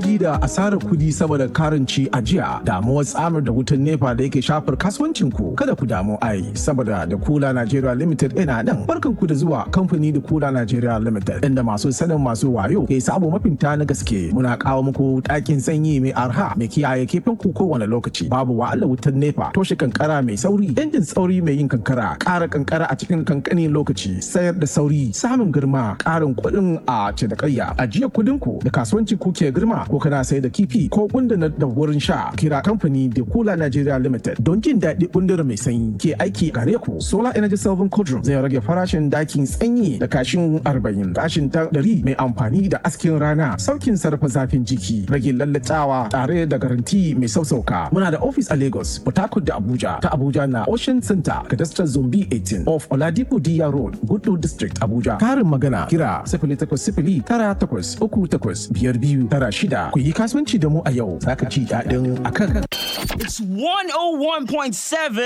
gaji da asarar kudi saboda karanci a jiya damuwar tsamar da wutan nepa da yake shafar kasuwancin ku kada ku damu ai saboda da kula Nigeria Limited ina nan barkan ku da zuwa kamfani da kula Nigeria Limited inda masu sanin masu wayo ke sabo mafinta na gaske muna kawo muku ɗakin sanyi mai arha mai kiyaye kifin ku kowane lokaci babu wahalar wutan nepa toshe kankara mai sauri injin sauri mai yin kankara ƙara kankara a cikin kankanin lokaci sayar da sauri samun girma ƙarin kuɗin a cinikayya ajiya kuɗin ku da kasuwanci ku ke girma ko kana sai da kifi ko kundunar da wurin sha kira kamfani da kula Nigeria Limited don jin daɗi kundur mai sanyi ke aiki gare ku solar energy saving cauldron zai rage farashin dakin sanyi da kashin 40 kashin ta 100 mai amfani da askin rana saukin sarrafa zafin jiki rage lallatawa tare da garanti mai sausauka muna da office a Lagos Port Harcourt da Abuja ta Abuja na Ocean Center Cadastral Zombi 18 of Oladipo Diya Road Gudu District Abuja karin magana kira 0800 tara takwas uku takwas biyar biyu tara shida ku yi kasuwanci da mu a yau zaka ci daɗin akan It's 101.7